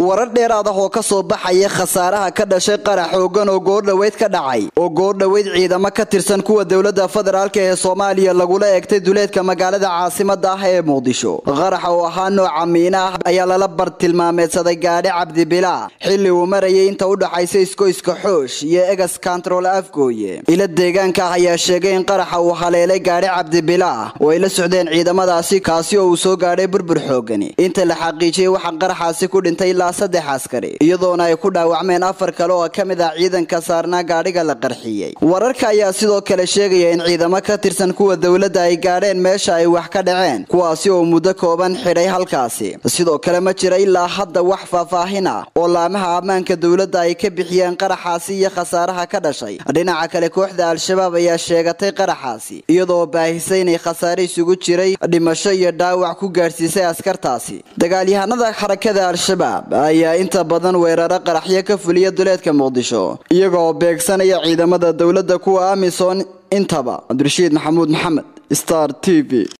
warar dheeraad ah oo ka soo baxaya khasaaraha ka dhashay qarax xoogan oo goordhoweyd ka dhacay oo goordhoweyd ciidamo ka tirsan kuwa dowladda federaalk ee soomaaliya lagula eegtay duleedka magaalada caasimada ah ee muqdisho qaraxa oo ahaa nooca miina ah ayaa lala bartilmaameedsaday gaadhi cabdibila xilli uu marayay inta u dhaxaysa iskoyska xoosh iyo egas kantarool afgooye ila deegaanka ah ayaa sheegay in qaraxa uu haleelay gaadhi cabdibila oo ay la socdeen ciidamadaasi kaasi oo uu soo gaadhay burbur xoogani inta la xaqiijiyey waxaa qaraxaasi ku dhintay ilaa saddex askari iyadoona ay ku dhaawacmeen afar kale oo ka mid ah ciidanka saarnaa gaadhiga la qarxiyey wararka ayaa sidoo kale sheegaya in ciidamo ka tirsan kuwa dowladda ay gaadheen meesha ay wax ka dhaceen kuwaasi oo muddo kooban xidhay halkaasi sidoo kale ma jira ilaa hadda wax faahfaahin ah oo laamaha ammaanka dowladda ay ka bixiyeen qaraxaasi iyo khasaaraha ka dhashay dhinaca kale kooxda al-shabaab ayaa sheegatay qaraxaasi iyadoo baahisay inay khasaare isugu jiray dhimasho iyo dhaawac ku gaadhsiisay askartaasi dagaalyahanada xarakada al-shabaab ayaa inta badan weeraro qaraxyo ka fuliya duleedka muqdisho iyagoo beegsanaya ciidamada dowladda kuwa amisom intaba cabdirashiid maxamuud maxamed star t v